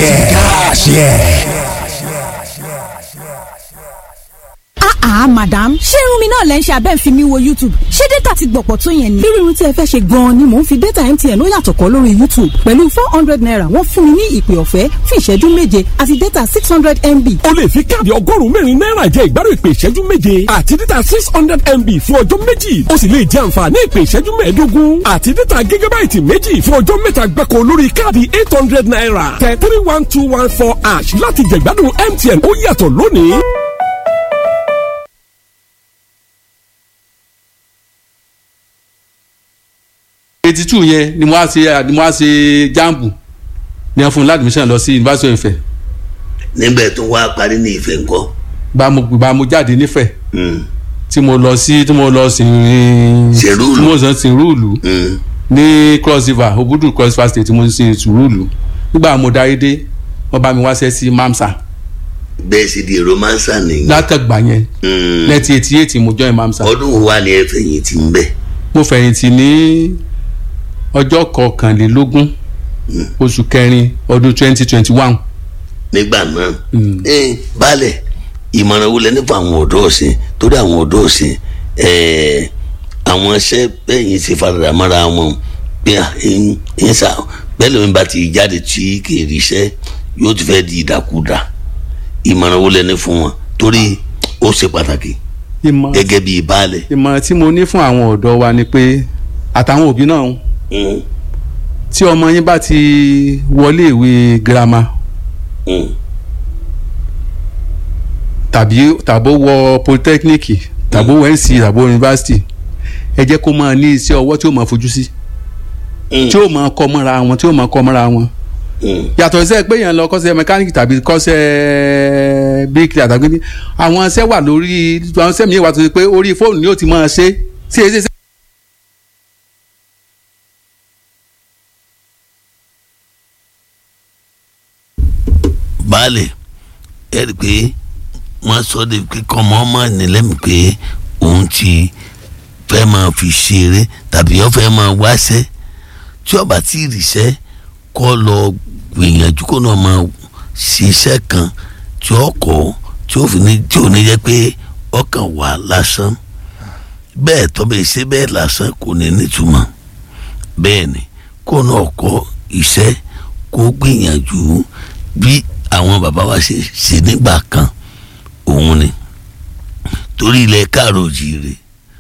Ah, madam ṣé irun mi náà lẹ́ ń ṣe abẹ́ ń fi mi wo youtube ṣé data ti gbọ̀pọ̀ tó yẹn ni. irú irun tí ẹ fẹ́ ṣe gan-an ni mò ń fi data mtn ó yàtọ̀ kọ́ lórí youtube pẹ̀lú four hundred naira wọ́n fún mi ní ìpè ọ̀fẹ́ fún ìṣẹ́jú méje àti data six hundred mb. o lè fi káàdì ọgọ́rùn-ún mẹ́rin náírà jẹ ìgbádùn ìpè ìṣẹ́jú méje àti data six hundred mb fún ọjọ́ méjì o sì lè jẹ àǹfààní ìpè ìṣẹ́jú mẹ́ẹ̀ẹ́dógún àti data gígábáìtì méjì fún ọjọ́ mẹ́ta gbáko lórí káàdì eight hundred naira tẹ three one two one four ash láti jẹ ìgbádùn mtn ó yàtọ̀ lónìí. eighty two yẹn ni mo wá ṣe ni mo wá ṣe jambu ní fún ládùmíṣàn lọ sí University of Ifẹ̀ níbẹ̀ tó wá parí ní ìfẹ́ ńkọ́. bá mo bá mo jáde nífẹ̀ Mm, tí mo lọ sí tí mo lọ sí Ṣèrúùlù. tí mo sọ sí rúùlù mm. ní cross river obudu cross river state tí mo ṣe sùúrùlù nígbà mo darí dé wọ́n bá mi wáṣẹ́ sí mamsa bẹ́ẹ̀ sì di romansa nìyẹn. látàgbà yẹn Mm. nineteen eighty eight mo join mamsa ọdún wo wà ní ẹ̀fẹ̀yìn tí ń bẹ̀. mo fẹ̀yìntì ní ọjọ́ kọkànlélógún oṣù kẹrin ọdún twenty twenty one nígbà náà. Mm. ẹ balẹ̀ ìmọ̀ràn wo lẹ ní fún àwọn ọ̀dọ́ ọ̀sìn torí àwọn ọ̀dọ́ ọ̀sìn ẹ̀ẹ́ àwọn iṣẹ́ bẹ́yìn ṣe faradà mọ́ra wọn pé à ń ń sà bẹ́ẹ̀ lómi bá ti jáde tí kì í ríṣẹ́ yóò ti fẹ́ di ìdàkudà ìmọ̀ràn wo lẹ ní fún wọn torí ó ṣe pàtàkì ìmọ̀ gẹ́gẹ́ bí baálẹ̀. ìmọ̀ràn tí mo ní fún àwọn ọ̀dọ́ wa ni pé àtàwọn òbí náà Mm, tí ọmọ yín bá ti wọlé ìwé girama mm, tàbí tàbó wọ polytechnic tàbó wọ nc tàbó yunifásitì ẹ jẹ́ kó máa ní iṣẹ́ ọwọ́ tí ó máa fojú sí mm, tí ó máa kọ́ mọ́ra wọn tí ó máa kọ́ mọ́ra wọn mm. yàtọ̀ iṣẹ́ pé yẹn lọ kọ́ṣẹ́ mẹkáníìkì tàbí kọ́ṣẹ́ bíríkìlì àtàgbé àwọn iṣẹ́ wà lórí àwọn iṣẹ́ mi wà tó ṣe pé orí fóònù ni ó ti máa ṣe sí èsì iṣẹ́ baálẹ̀ ẹ rí i pé wọ́n sọ de pé kọ́mọ ọmọ nílẹ̀mí pé òun ti fẹ́ máa fi ṣeré tàbí ó fẹ́ máa wáṣẹ́ tí ó bá ti ríṣẹ́ kó lọ gbìyànjú kó náà máa ṣiṣẹ́ kan tí ó kọ́ tí ó fi ní tí ò ní jẹ́ pé ọkàn wà lásán bẹ́ẹ̀ tó bẹ́ẹ̀ ṣe bẹ́ẹ̀ lásán kò ní nítumọ̀ bẹ́ẹ̀ ni kó náà kọ́ iṣẹ́ kó gbìyànjú bí àwọn bàbá wa ṣe ṣe nígbà kan òun ni torí ilẹ̀ káàró jìire